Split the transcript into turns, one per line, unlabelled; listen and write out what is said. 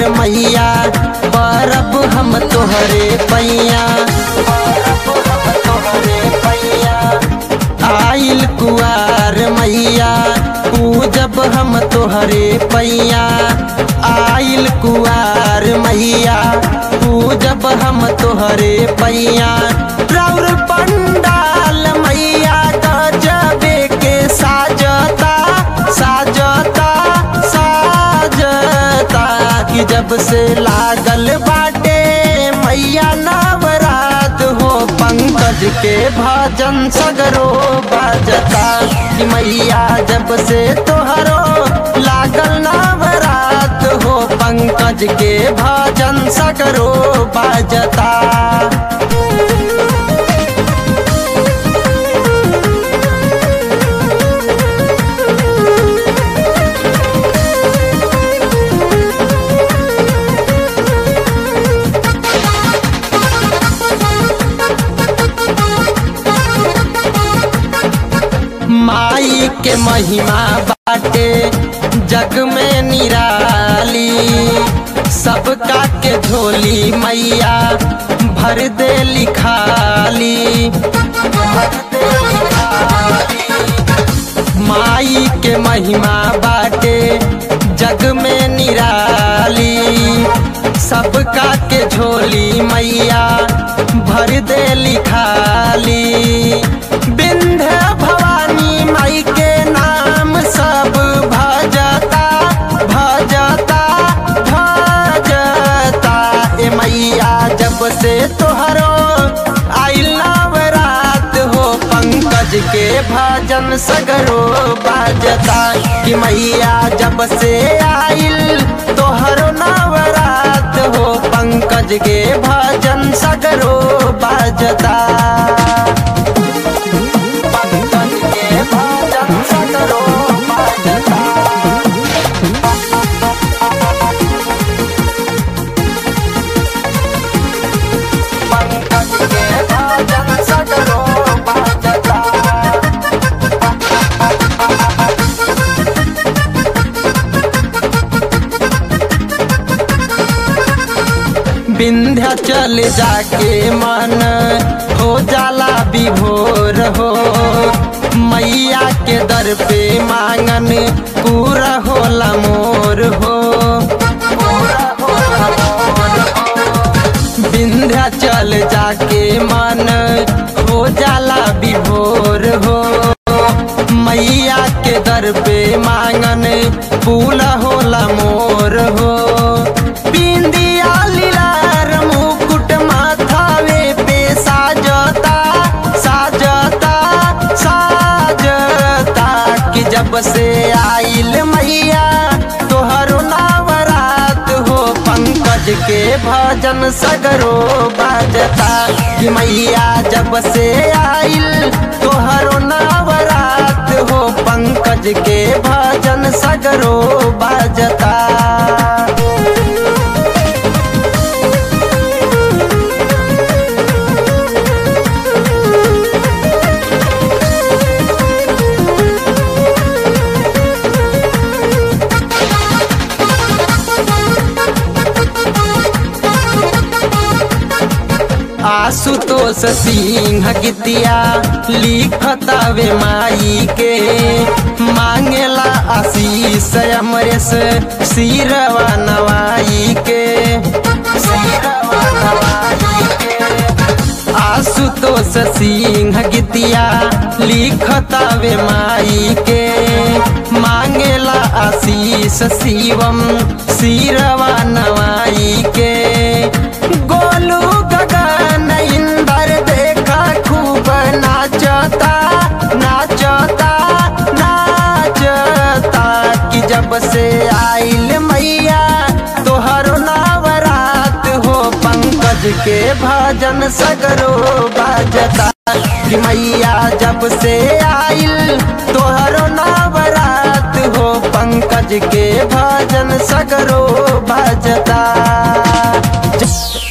मैया परब हम तोहरे पैया आइल कुआर मैया पूजब हम तोहरे पैया आइल कुआर मैया पूजब हम तोहरे पैया राउर पंडाल मैया गजबे के साजता साजता साजता कि जब से लागल बाटे मैया नवरात हो पंकज के भजन सगरो बजता कि मैया जब से तोहरो लागल नवरात हो पंकज के भजन सगरो बजता माई के महिमा बाटे जग में निराली सबका के झोली मैया भर दे लिखाली माई के महिमा बाटे जग में निराली सबका के झोली मैया भर दे लिखाली बिंध्य भवानी माई के नाम सब भजता भजता भजता ए मैया जब से तोहरो आइल नवरात हो पंकज के भजन सगरो बाजता कि मैया जब से आइल तोहरो नवरात हो पंकज के भजन सगरो बाजता पंकज के भजन सगरो बाजता पंकज के भजन सगरो बाजता विंध्याचल जाके मन हो जाला विभोर हो मैया के दर पे मांगन पूरा होला मोर हो विंध्याचल जाके मन हो जाला विभोर हो मैया के दर पे मांगन पूरा होला मोर हो बिंदिया लीलार मुकुट माथावे पे साजता साजता साजता कि जब से आइल मैया तोहरो नवरात हो पंकज के भजन सगरो बाजता कि मैया जब से आइल तोहरो नवरात हो पंकज के भजन सगरो बाजता आशुतोष सिंह गीतिया लिखतावे माई के मांगेला आशीष अमरेश सिरवा नवाई के सिरवा नवाई के आशुतोष सिंह गीतिया लिखतावे माई के मांगेला आशीष शिवम सिरवा नवाई के गोलू गगन इंदर देखा खूब नाचता नाचता नाचता कि जब से आइल मैया तोहरो नवरात हो पंकज के भजन सगरो बाजता कि मैया जब से आइल तोहरो नवरात हो पंकज के भजन सगरो बाजता